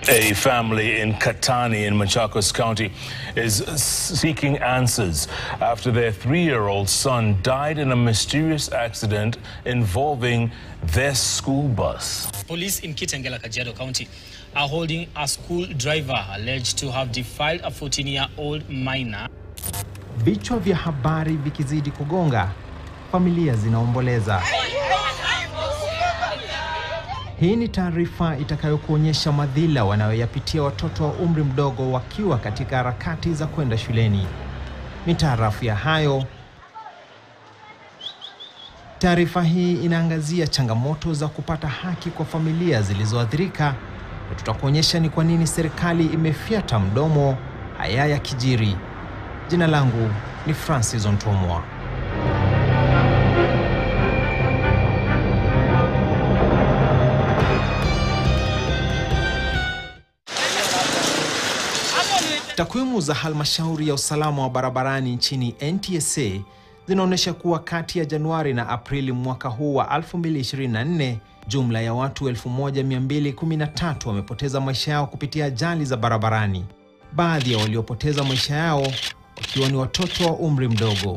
A family in Katani in Machakos County is seeking answers after their three-year-old son died in a mysterious accident involving their school bus. Police in Kitengela, Kajiado County are holding a school driver alleged to have defiled a 14-year-old minor. Vichwa vya habari vikizidi kugonga, familia zinaomboleza. Hii ni taarifa itakayokuonyesha madhila wanayoyapitia watoto wa umri mdogo wakiwa katika harakati za kwenda shuleni. Mitaarafu ya hayo, taarifa hii inaangazia changamoto za kupata haki kwa familia zilizoathirika, na tutakuonyesha ni kwa nini serikali imefyata mdomo haya ya kijiri. Jina langu ni Francis Ontomwa. Takwimu za halmashauri ya usalama wa barabarani nchini NTSA zinaonyesha kuwa kati ya Januari na Aprili mwaka huu wa 2024 jumla ya watu 1213 wamepoteza maisha yao kupitia ajali za barabarani, baadhi ya waliopoteza maisha yao wakiwa ni watoto wa umri mdogo.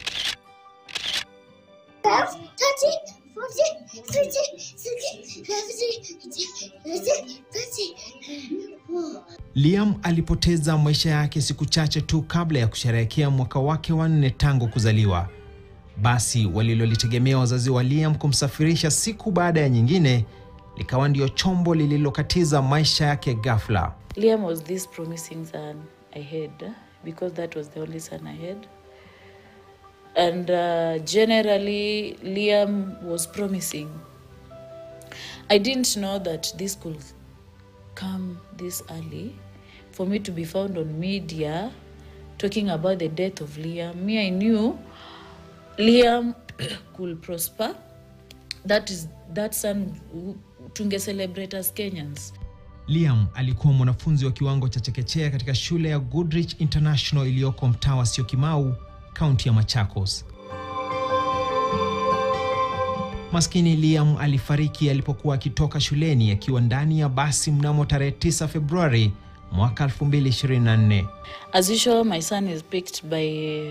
Liam alipoteza maisha yake siku chache tu kabla ya kusherehekea mwaka wake wa nne tangu kuzaliwa. Basi walilolitegemea wazazi wa Liam kumsafirisha siku baada ya nyingine likawa ndio chombo lililokatiza maisha yake ghafla. Liam was this promising son I had because that was the only son I had. And uh, generally, Liam was promising. I didn't know that this could come this early for me to be found on media talking about the death of Liam. Me, I knew Liam could prosper. That is that son who- tunge celebrate as Kenyans. Liam alikuwa mwanafunzi wa kiwango cha chekechea katika shule ya Goodrich International iliyoko mtaa wa Syokimau, kaunti ya Machakos. Maskini Liam alifariki alipokuwa akitoka shuleni akiwa ndani ya basi mnamo tarehe 9 Februari mwaka 2024. As usual, my son is picked by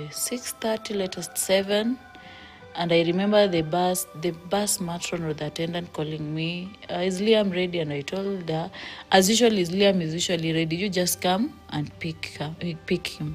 6.30, latest 7. And I remember the bus, the bus matron or the attendant calling me, uh, is Liam ready? And I told her, as usual, is Liam is usually ready. You just come and pick, uh, pick him.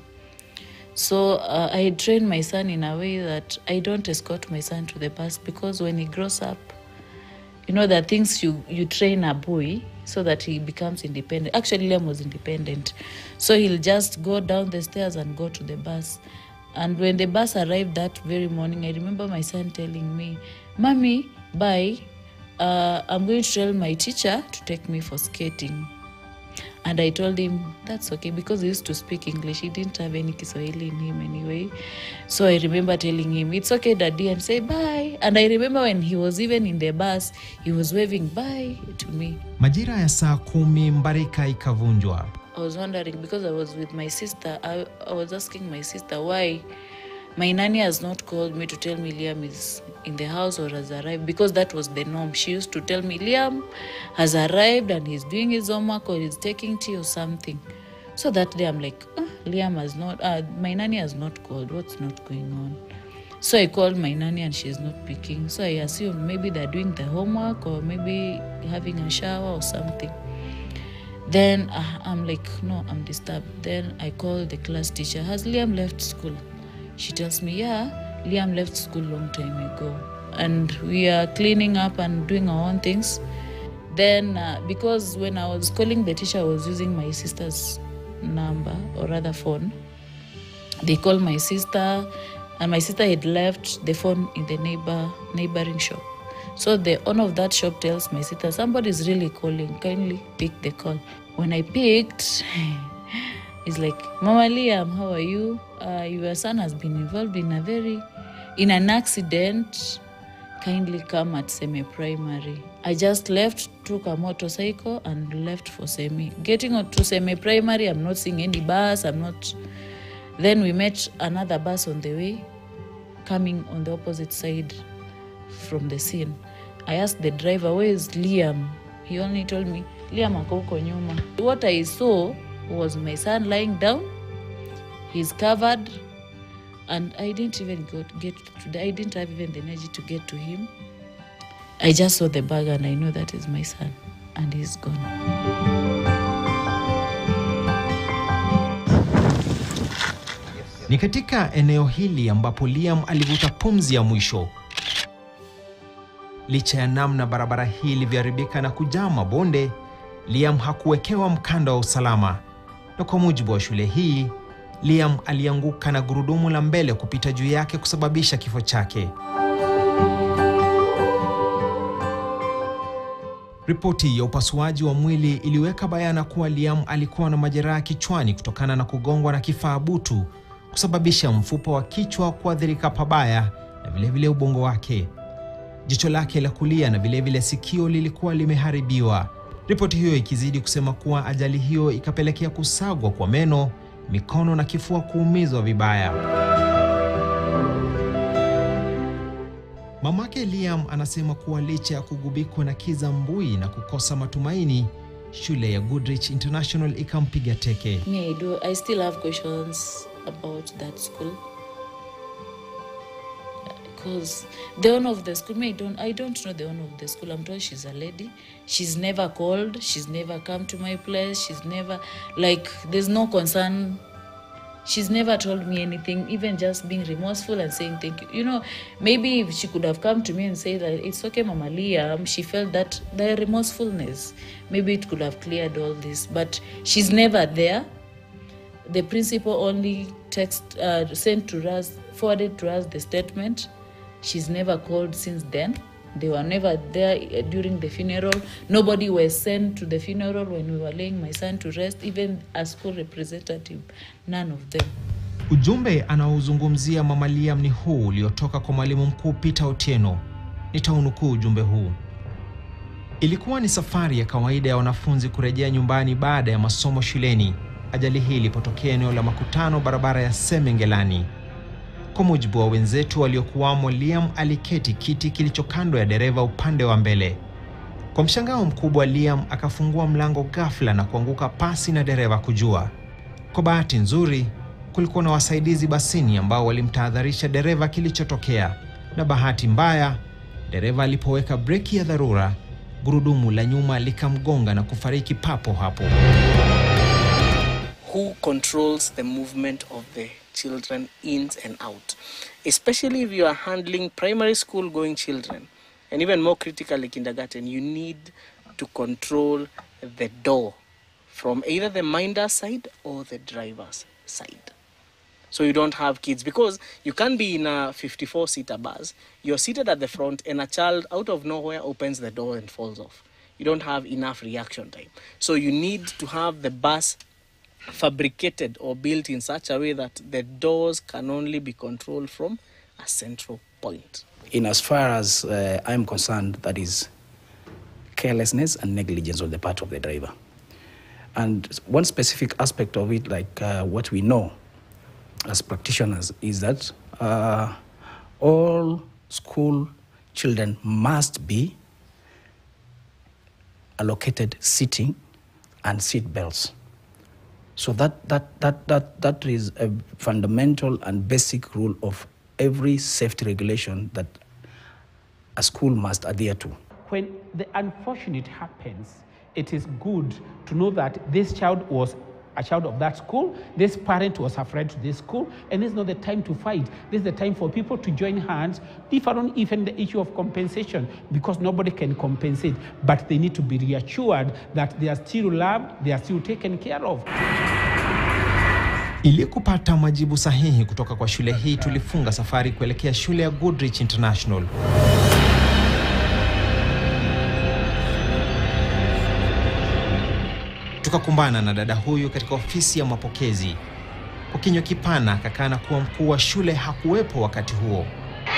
So uh, I trained my son in a way that I don't escort my son to the bus because when he grows up, you know there are things you you train a boy so that he becomes independent actually liam was independent so he'll just go down the stairs and go to the bus and when the bus arrived that very morning i remember my son telling me mommy bye uh, i'm going to tell my teacher to take me for skating and I told him that's okay because he used to speak English. He didn't have any Kiswahili in him anyway. So I remember telling him, it's okay, daddy, and say bye. And I remember when he was even in the bus, he was waving bye to me. Majira ya saa kumi mbarika ikavunjwa. I was wondering because I was with my sister, I, I was asking my sister why my nanny has not called me to tell me Liam is in the house or has arrived because that was the norm. She used to tell me Liam has arrived and he's doing his homework or he's taking tea or something. So that day I'm like, "Ah, Liam has not, uh, my nanny has not called. What's not going on? So I called my nanny and she's not picking. So I assumed maybe they're doing the homework or maybe having a shower or something. Then uh, I'm like, no, I'm disturbed. Then I call the class teacher. Has Liam left school? She tells me, yeah, Liam left school long time ago. And we are cleaning up and doing our own things. Then, uh, because when I was calling the teacher, I was using my sister's number or rather phone. They called my sister, and my sister had left the phone in the neighbor neighboring shop. So the owner of that shop tells my sister, somebody's really calling. Kindly pick the call. When I picked, he's like, Mama Liam, how are you? Uh, your son has been involved in a very, in an accident. Kindly come at semi primary. I just left, took a motorcycle, and left for semi. Getting on to semi primary, I'm not seeing any bus. I'm not. Then we met another bus on the way, coming on the opposite side from the scene. I asked the driver, Where is Liam? He only told me, Liam ako huko nyuma. What I saw was my son lying down. He's covered and I didn't even got, get to I didn't have even the energy to get to him. I just saw the bag and I know that is my son and he's gone. Ni katika eneo hili ambapo Liam alivuta pumzi ya mwisho. Licha ya namna barabara hii ilivyoharibika na kujaa mabonde, Liam hakuwekewa mkanda wa usalama, na kwa mujibu wa shule hii, Liam alianguka na gurudumu la mbele kupita juu yake kusababisha kifo chake. Ripoti ya upasuaji wa mwili iliweka bayana kuwa Liam alikuwa na majeraha kichwani kutokana na kugongwa na kifaa butu kusababisha mfupa wa kichwa kuathirika pabaya na vilevile vile ubongo wake. Jicho lake la kulia na vilevile vile sikio lilikuwa limeharibiwa. Ripoti hiyo ikizidi kusema kuwa ajali hiyo ikapelekea kusagwa kwa meno, mikono na kifua kuumizwa vibaya. Mamake Liam anasema kuwa licha ya kugubikwa na kiza mbui na kukosa matumaini, shule ya Goodrich International ikampiga teke. Me, I do. I still have questions about that school because the owner of the school. Me, I don't. I don't know the owner of the school. I'm told she's a lady. She's never called. She's never come to my place. She's never like. There's no concern. She's never told me anything, even just being remorseful and saying thank you. You know, maybe if she could have come to me and said that it's okay, Mama Liam, she felt that the remorsefulness, maybe it could have cleared all this. But she's never there the principal only text uh, sent to us forwarded to us the statement she's never called since then they were never there uh, during the funeral nobody was sent to the funeral when we were laying my son to rest even a school representative none of them Ujumbe anaozungumzia Mama Liam ni huu uliotoka kwa mwalimu mkuu Peter Otieno. Nitaunukuu ujumbe huu. Ilikuwa ni safari ya kawaida ya wanafunzi kurejea nyumbani baada ya masomo shuleni ajali hii ilipotokea eneo la makutano barabara ya Semengelani. Kwa mujibu wa wenzetu waliokuwamo, Liam aliketi kiti kilicho kando ya dereva upande wa mbele. Kwa mshangao mkubwa, Liam akafungua mlango ghafla na kuanguka pasi na dereva kujua. Kwa bahati nzuri, kulikuwa na wasaidizi basini ambao walimtahadharisha dereva kilichotokea, na bahati mbaya, dereva alipoweka breki ya dharura, gurudumu la nyuma likamgonga na kufariki papo hapo. who controls the movement of the children in and out, especially if you are handling primary school going children, and even more critically kindergarten, you need to control the door from either the minder's side or the driver's side. So you don't have kids because you can be in a 54 seater bus, you're seated at the front, and a child out of nowhere opens the door and falls off. You don't have enough reaction time. So you need to have the bus fabricated or built in such a way that the doors can only be controlled from a central point. in as far as uh, I'm concerned, that is carelessness and negligence on the part of the driver. And one specific aspect of it, like uh, what we know as practitioners, is that uh, all school children must be allocated seating and seat belts. So that, that, that, that, that is a fundamental and basic rule of every safety regulation that a school must adhere to. when the unfortunate happens, it is good to know that this child was a child of that school, this parent was a friend to this school, and this is not the time to fight. This is the time for people to join hands, differ on even the issue of compensation, because nobody can compensate, but they need to be reassured that they are still loved, they are still taken care of. Ili kupata majibu sahihi kutoka kwa shule hii, tulifunga safari kuelekea shule ya Goodrich International. Tukakumbana na dada huyu katika ofisi ya mapokezi. Kwa kinywa kipana akakana kuwa mkuu wa shule hakuwepo wakati huo.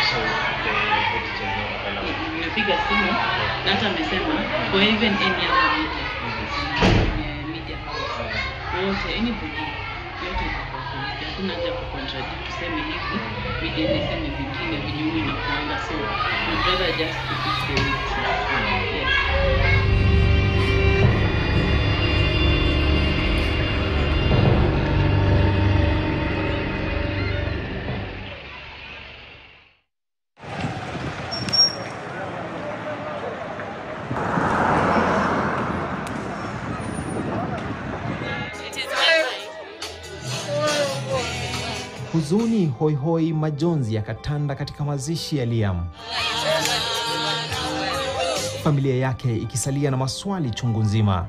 nimepiga simu na hata amesema for even any other media eh, media house wote anybody yote itakuwa police. hakuna haja ku contradict tuseme hivi media niseme vingine venye huyu inakuanga so we'd rather just keep it the way it is. yes Huzuni, hoihoi, majonzi yakatanda katika mazishi ya Liam, familia yake ikisalia na maswali chungu nzima.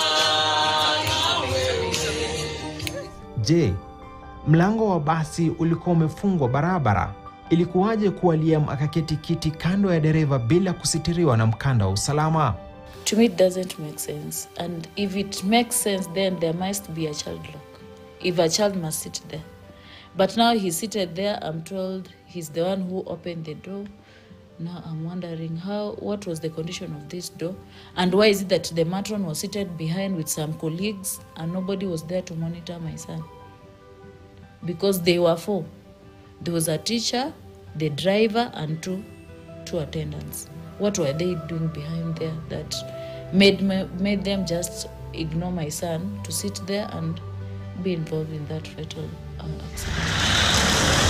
Je, mlango wa basi ulikuwa umefungwa barabara? Ilikuwaje kuwa Liam akaketi kiti kando ya dereva bila kusitiriwa na mkanda wa usalama? To me, it doesn't make sense. And if it makes sense, then there must be a child lock. If a child must sit there. But now he's seated there, I'm told he's the one who opened the door. Now I'm wondering how, what was the condition of this door? And why is it that the matron was seated behind with some colleagues and nobody was there to monitor my son? Because they were four. There was a teacher, the driver, and two, two attendants. What were they doing behind there that made me, made them just ignore my son to sit there and be involved in that fatal uh, accident?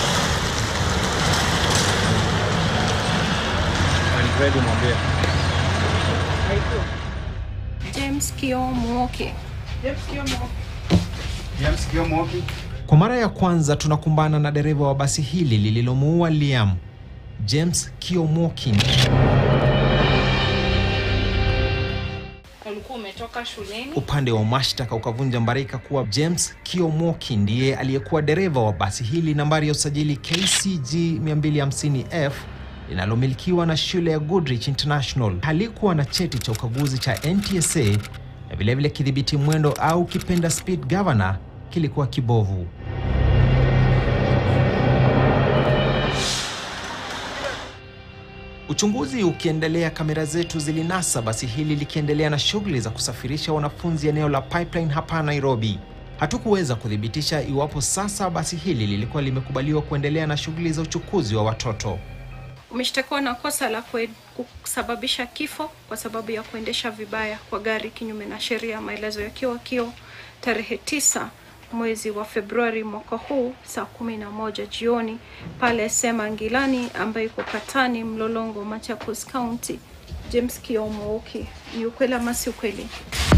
James Kio Mwoki. Kwa mara ya kwanza tunakumbana na dereva wa basi hili lililomuua Liam, James Kiomokin. Ulikuwa umetoka shuleni? Upande wa mashtaka ukavunja mbarika kuwa James Kiomoki ndiye aliyekuwa dereva wa basi hili nambari ya usajili KCG 250F linalomilikiwa na shule ya Goodrich International. Halikuwa na cheti cha ukaguzi cha NTSA na vilevile kidhibiti mwendo au kipenda speed governor kilikuwa kibovu. Uchunguzi ukiendelea, kamera zetu zilinasa basi hili likiendelea na shughuli za kusafirisha wanafunzi eneo la Pipeline hapa Nairobi. Hatukuweza kuthibitisha iwapo sasa basi hili lilikuwa limekubaliwa kuendelea na shughuli za uchukuzi wa watoto. Umeshtakiwa na kosa la kue- kusababisha kifo kwa sababu ya kuendesha vibaya kwa gari kinyume na sheria, maelezo yakiwa kio tarehe tisa mwezi wa Februari mwaka huu saa kumi na moja jioni pale Sema Ngilani ambayo iko Katani, Mlolongo, Machakos County. James Kiomouki, ni ukweli ama si ukweli?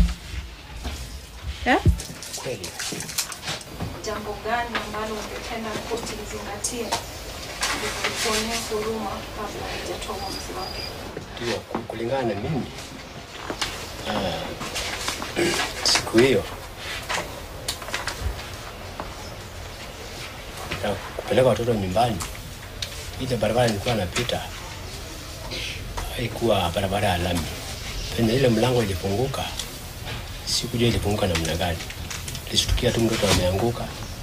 Eh? Kweli. Jambo gani ambalo ungependa koti lizingatie ili kukuonea huruma kabla haijatoa uamuzi wake? Ndio, ku- kulingana na mimi ah, siku hiyo ya kupeleka watoto nyumbani, ile barabara nilikuwa napita haikuwa barabara ya lami. Penye ile mlango ilifunguka, sikujua ilifunguka namna gani. Nilishtukia tu mtoto ameanguka,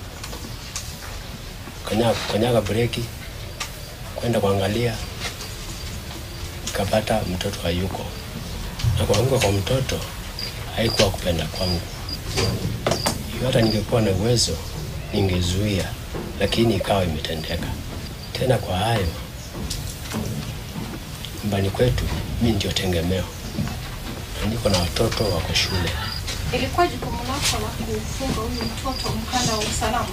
kanyaga, kanyaga breki, kwenda kuangalia nikapata mtoto hayuko, na kuanguka kwa mtoto haikuwa kupenda kwangu. Hiyo hata ningekuwa na uwezo ningezuia, lakini ikawa imetendeka. Tena kwa hayo, nyumbani kwetu mi ndio tegemeo, na niko na watoto wako shule. Ilikuwa jukumu lako la kufunga huyu mtoto mkanda wa usalama?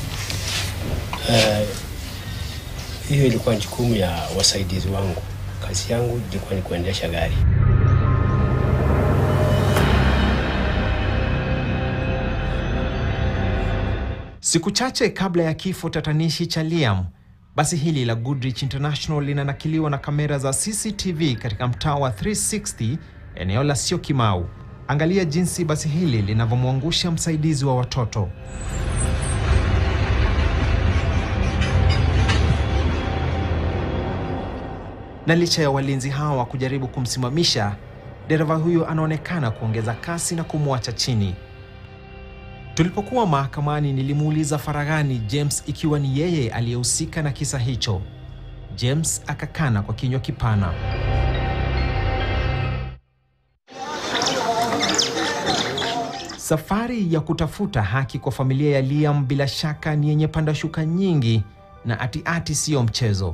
Eh, hiyo ilikuwa jukumu ya wasaidizi wangu. Kazi yangu ilikuwa ni kuendesha gari. Siku chache kabla ya kifo tatanishi cha Liam, basi hili la Goodrich International linanakiliwa na kamera za CCTV katika mtaa wa 360 eneo la Syokimau. Angalia jinsi basi hili linavyomwangusha msaidizi wa watoto. Na licha ya walinzi hawa kujaribu kumsimamisha, dereva huyo anaonekana kuongeza kasi na kumwacha chini. Tulipokuwa mahakamani nilimuuliza faraghani James ikiwa ni yeye aliyehusika na kisa hicho. James akakana kwa kinywa kipana. Safari ya kutafuta haki kwa familia ya Liam bila shaka ni yenye pandashuka nyingi na ati-ati siyo mchezo.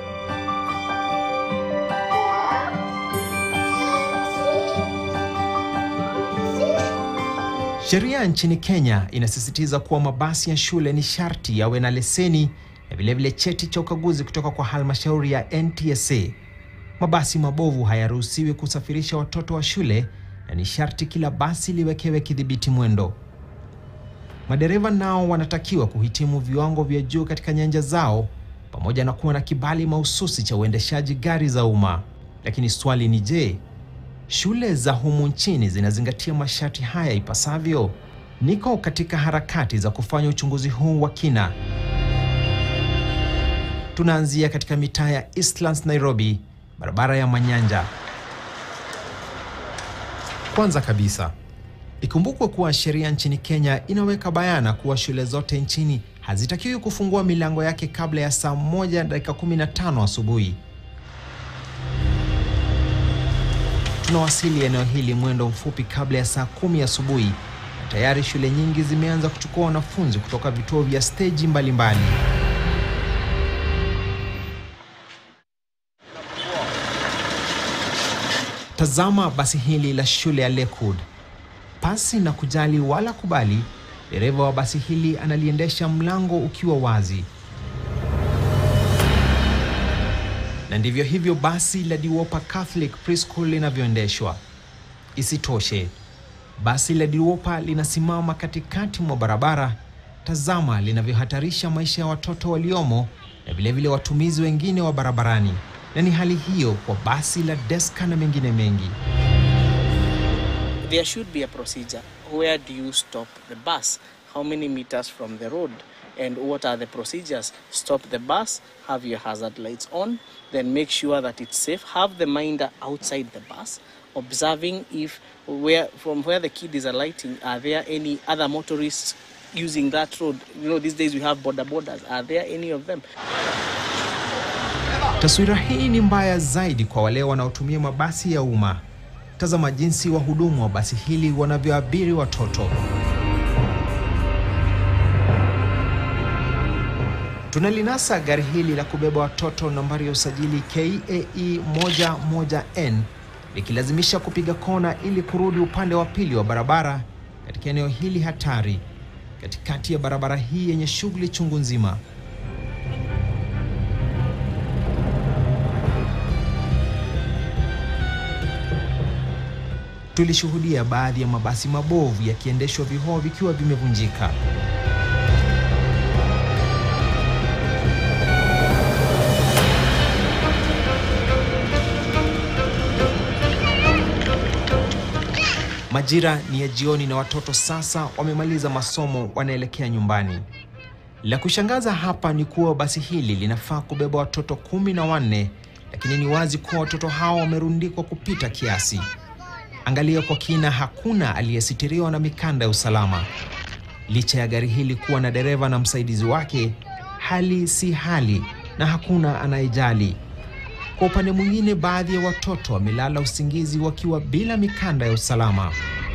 Sheria nchini Kenya inasisitiza kuwa mabasi ya shule ni sharti yawe na leseni na vilevile cheti cha ukaguzi kutoka kwa halmashauri ya NTSA. Mabasi mabovu hayaruhusiwi kusafirisha watoto wa shule na ni sharti kila basi liwekewe kidhibiti mwendo. Madereva nao wanatakiwa kuhitimu viwango vya juu katika nyanja zao pamoja na kuwa na kibali mahususi cha uendeshaji gari za umma. Lakini swali ni je, shule za humu nchini zinazingatia masharti haya ipasavyo? Niko katika harakati za kufanya uchunguzi huu wa kina. Tunaanzia katika mitaa ya Eastlands Nairobi, barabara ya Manyanja. Kwanza kabisa, ikumbukwe kuwa sheria nchini Kenya inaweka bayana kuwa shule zote nchini hazitakiwi kufungua milango yake kabla ya saa moja dakika 15 asubuhi. Tunawasili eneo hili mwendo mfupi kabla ya saa kumi asubuhi na tayari shule nyingi zimeanza kuchukua wanafunzi kutoka vituo vya steji mbalimbali. Tazama basi hili la shule ya Lakewood. Pasi na kujali wala kubali, dereva wa basi hili analiendesha mlango ukiwa wazi. Na ndivyo hivyo basi la Diwopa Catholic Preschool linavyoendeshwa. Isitoshe, basi la Diwopa linasimama katikati mwa barabara. Tazama linavyohatarisha maisha ya watoto waliomo na vilevile watumizi wengine wa barabarani, na ni hali hiyo kwa basi la Deska na mengine mengi. There should be a procedure. Where do you stop the bus? How many meters from the road? And what are the procedures? Stop the bus, have your hazard lights on, then make sure that it's safe. Have the minder outside the bus, observing if where from where the kid is alighting, are there any other motorists using that road? You know, these days we have border borders. Are there any of them? Taswira hii ni mbaya zaidi kwa wale wanaotumia mabasi ya umma. Tazama jinsi wahudumu wa basi hili wanavyoabiri watoto. Tunalinasa gari hili la kubeba watoto nambari ya usajili KAE 11N likilazimisha kupiga kona ili kurudi upande wa pili wa barabara katika eneo hili hatari, katikati ya barabara hii yenye shughuli chungu nzima. Tulishuhudia baadhi ya mabasi mabovu yakiendeshwa vioo vikiwa vimevunjika. Majira ni ya jioni na watoto sasa wamemaliza masomo, wanaelekea nyumbani. La kushangaza hapa ni kuwa basi hili linafaa kubeba watoto kumi na wanne, lakini ni wazi kuwa watoto hao wamerundikwa kupita kiasi. Angalia kwa kina, hakuna aliyesitiriwa na mikanda ya usalama. Licha ya gari hili kuwa na dereva na msaidizi wake, hali si hali na hakuna anayejali. Kwa upande mwingine, baadhi ya watoto wamelala usingizi wakiwa bila mikanda ya usalama.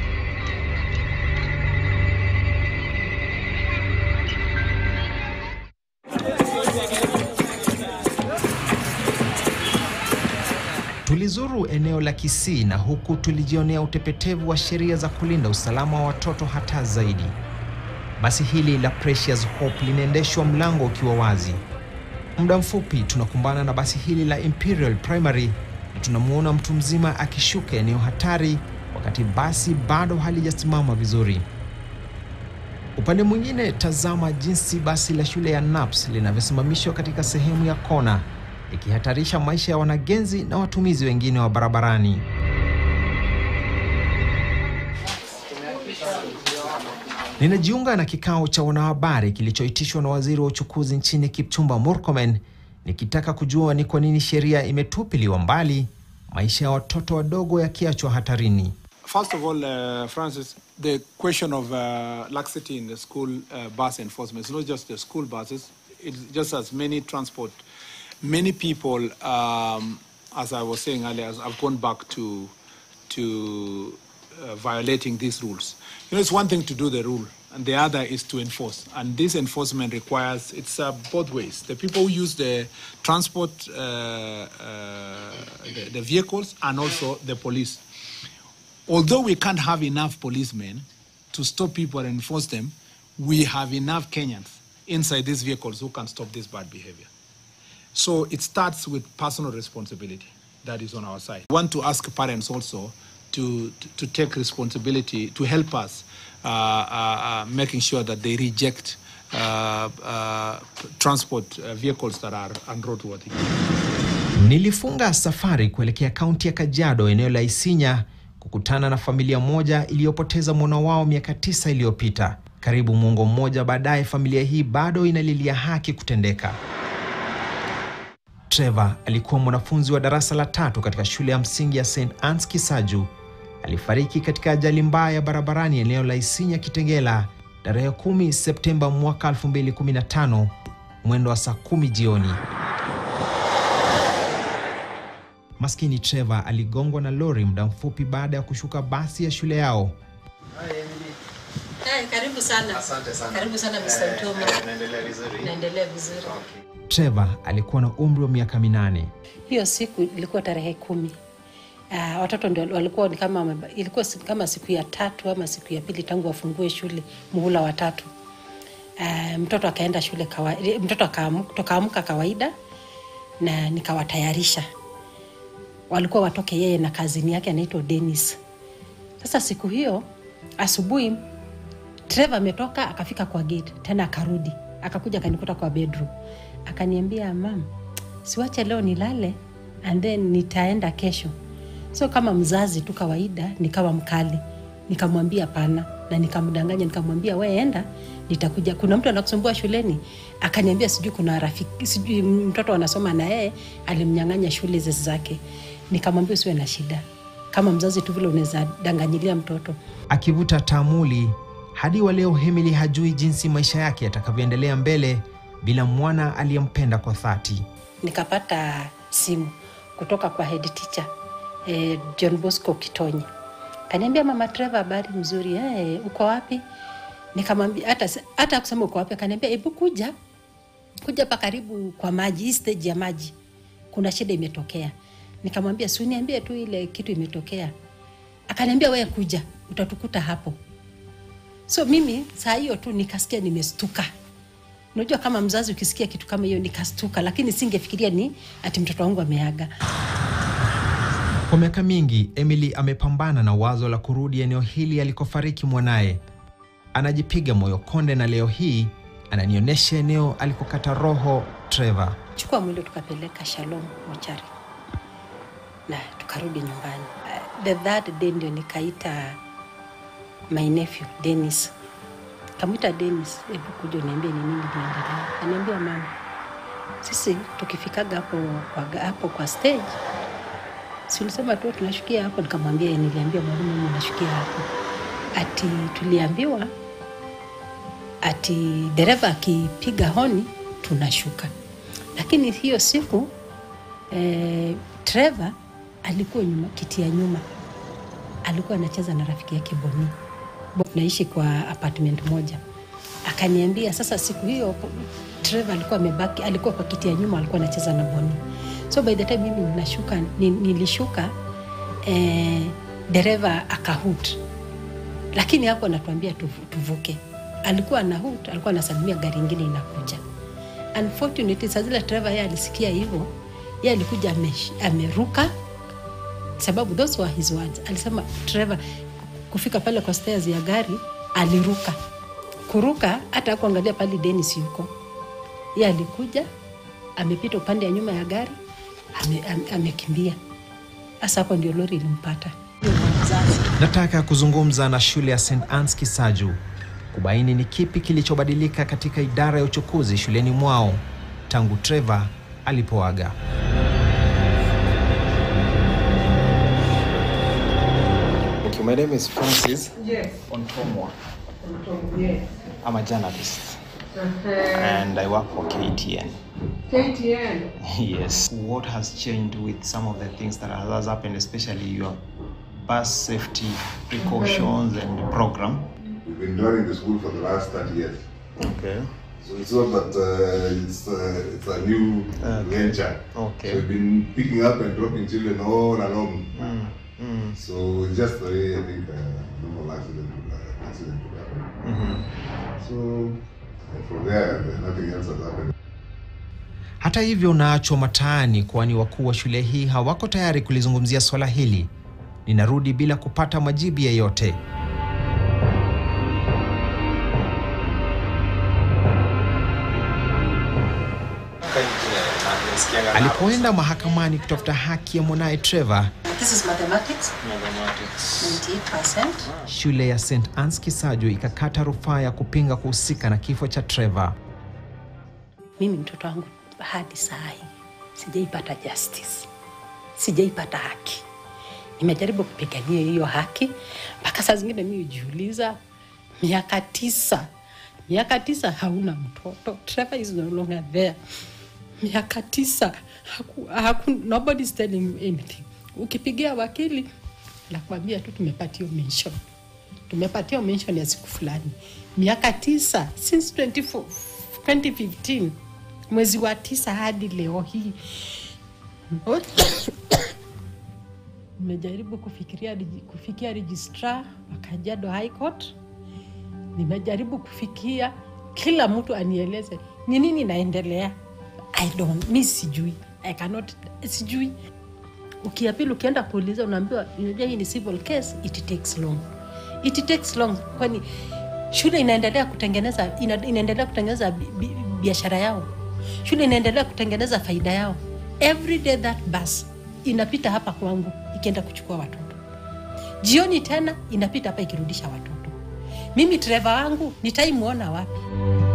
Tulizuru eneo la Kisii na huku tulijionea utepetevu wa sheria za kulinda usalama wa watoto hata zaidi. Basi hili la Precious Hope linaendeshwa mlango ukiwa wazi. Muda mfupi tunakumbana na basi hili la Imperial Primary na tunamwona mtu mzima akishuka eneo hatari wakati basi bado halijasimama vizuri. Upande mwingine, tazama jinsi basi la shule ya NAPS linavyosimamishwa katika sehemu ya kona ikihatarisha maisha ya wanagenzi na watumizi wengine wa barabarani. Ninajiunga na kikao cha wanahabari kilichoitishwa na waziri wa uchukuzi nchini Kipchumba Murkomen, nikitaka kujua ni kwa nini sheria imetupiliwa mbali, maisha ya watoto wadogo yakiachwa hatarini. First of all, uh, Francis, the question of uh, laxity in the school uh, bus enforcement is not just the school buses, it's just as many transport. Many people, um, as I was saying earlier, have gone back to, to uh, violating these rules. You know, it's one thing to do the rule, and the other is to enforce. And this enforcement requires, it's uh, both ways. The people who use the transport, uh, uh, the, the vehicles, and also the police. Although we can't have enough policemen to stop people and enforce them, we have enough Kenyans inside these vehicles who can stop this bad behavior. So it starts with personal responsibility that is on our side. We want to ask parents also to, to take responsibility to help us uh, uh, uh, making sure that they reject uh, uh, transport uh, vehicles that are unroadworthy. Nilifunga safari kuelekea kaunti ya Kajiado, eneo la Isinya, kukutana na familia moja iliyopoteza mwana wao miaka tisa iliyopita. Karibu muongo mmoja baadaye, familia hii bado inalilia haki kutendeka. Trevor alikuwa mwanafunzi wa darasa la tatu katika shule ya msingi ya St Anne's Kisaju. Alifariki katika ajali mbaya barabarani eneo la Isinya Kitengela tarehe 10 Septemba mwaka 2015 mwendo wa saa kumi jioni. Maskini Trevor aligongwa na lori muda mfupi baada ya kushuka basi ya shule yao. Hai, karibu sana. Asante sana. Karibu sana Mr. Eh, Utoma. eh, naendelea vizuri? Naendelea vizuri. Trevor alikuwa na umri wa miaka minane. Hiyo siku ilikuwa tarehe kumi. Uh, watoto ndio walikuwa ni kama wameba- ilikuwa si- kama siku ya tatu ama siku ya pili tangu wafungue shule muhula wa tatu. Uh, mtoto akaenda shule kawa, mtoto akaamu- tukaamka kawaida na nikawatayarisha. Walikuwa watoke yeye na kazini yake anaitwa Dennis. Sasa siku hiyo asubuhi Trevor ametoka akafika kwa gate tena akarudi akakuja akanikuta kwa bedroom akaniambia mam, siwache leo nilale and then nitaenda kesho. So kama mzazi tu kawaida, nikawa mkali, nikamwambia pana na nikamdanganya, nikamwambia we enda, nitakuja. Kuna mtu anakusumbua shuleni? Akaniambia sijui kuna rafiki, sijui mtoto anasoma na yeye alimnyang'anya shule ze- zake. Nikamwambia usiwe na shida, kama mzazi tu vile unaweza danganyilia mtoto Akivuta taamuli hadi wa leo, Emily hajui jinsi maisha yake yatakavyoendelea mbele bila mwana aliyempenda kwa dhati. nikapata simu kutoka kwa head teacher eh, John Bosco Kitonyi. Kaniambia mama Trevor, habari mzuri eh, uko wapi? Nikamwambia hata hata kusema uko wapi, akaniambia hebu kuja kuja pa karibu kwa maji, hii stage ya maji, kuna shida imetokea. Nikamwambia si uniambie tu ile kitu imetokea. Akaniambia wewe kuja, utatukuta hapo. So mimi saa hiyo tu nikasikia nimestuka. Unajua kama mzazi ukisikia kitu kama hiyo nikastuka, lakini singefikiria ni ati mtoto wangu ameaga. Kwa miaka mingi, Emily amepambana na wazo la kurudi eneo hili alikofariki mwanaye. Anajipiga moyo konde, na leo hii ananionyesha eneo alikokata roho Trevor. Chukua mwili tukapeleka Shalom mochari na tukarudi nyumbani. Uh, the third day ndio nikaita my nephew Dennis, kamwita Dennis, hebu kuja uniambie ni nini inaendelea. Aniambia mama, sisi tukifikaga hapo kwa, hapo kwa stage si ulisema tu tunashukia hapo? Nikamwambia "Eh, niliambia mwalimu mimi nashukia hapo. Ati tuliambiwa ati dereva akipiga honi tunashuka, lakini hiyo siku eh, Trevor alikuwa nyuma, kiti ya nyuma, alikuwa anacheza na rafiki yake Boni. Bo- Naishi kwa apartment moja. Akaniambia sasa, siku hiyo Trevor alikuwa amebaki, alikuwa kwa kiti ya nyuma, alikuwa anacheza na Boni. So by the time mimi ninashuka, ni- nilishuka eh, dereva akahut, lakini hapo anatuambia tuvu- tuvuke. Alikuwa na hut, alikuwa anasalimia gari ingine inakuja. Unfortunately, saa zile Trevor yeye alisikia hivyo, yeye alikuja amesh- ameruka, sababu those were his words. Alisema Trevor kufika pale kwa stairs ya gari aliruka, kuruka hata kuangalia pale Dennis yuko, yeye alikuja amepita upande ya nyuma ya gari ame- ame- amekimbia. Hasa hapo ndio lori ilimpata. Hiyo ndio mzazi. Nataka kuzungumza na shule ya St Anne's Kisaju kubaini ni kipi kilichobadilika katika idara ya uchukuzi shuleni mwao tangu Trevor alipoaga. Okay, my name is Francis Yes. Ontomwa. Yes. I'm a journalist Uh-huh. and I work for KTN. KTN. yes. What has changed with some of the things that has happened, especially your bus safety precautions and the program? We've been running the school for the last 30 years. Okay. So it's not that uh, it's, uh, it's a new venture. Okay. So we've been picking up and dropping children all along. Mm. Mm. So it's just the way I think uh, normal accident would, uh, accident would happen. Mhm. So and from there, nothing else has happened. Hata hivyo unaachwa mataani, kwani wakuu wa shule hii hawako tayari kulizungumzia swala hili. ninarudi bila kupata majibu yeyote. Alipoenda mahakamani kutafuta haki ya mwanaye Trevor, This is mathematics. 98%. shule ya St Anne's Kisaju ikakata rufaa ya kupinga kuhusika na kifo cha Trevor. Mimi mtoto wangu hadi saa hii sijaipata justice, sijaipata haki. Nimejaribu kupigania hiyo haki mpaka saa zingine mimi hujiuliza, miaka tisa, miaka tisa hauna mtoto. Trevor is no longer there. Miaka tisa haku, haku, nobody is telling you anything. Ukipigia wakili nakwambia tu tumepatia mention, tumepatia mention ya siku fulani. Miaka tisa since 24, 2015 mwezi wa tisa hadi leo hii nimejaribu kufikiria regi- kufikia registrar wa Kajiado High Court. Nimejaribu kufikia kila mtu anieleze ni nini inaendelea. I don't, mi sijui, I cannot, sijui. Ukiapili, ukienda kuuliza, unaambiwa unajua hii ni civil case, it takes long, it takes long, kwani shule inaendelea kutengeneza ina, inaendelea kutengeneza bi- bi- biashara yao, shule inaendelea kutengeneza faida yao. Every day that bus inapita hapa kwangu ikienda kuchukua watoto, jioni tena inapita hapa ikirudisha watoto. Mimi dereva wangu nitaimwona wapi?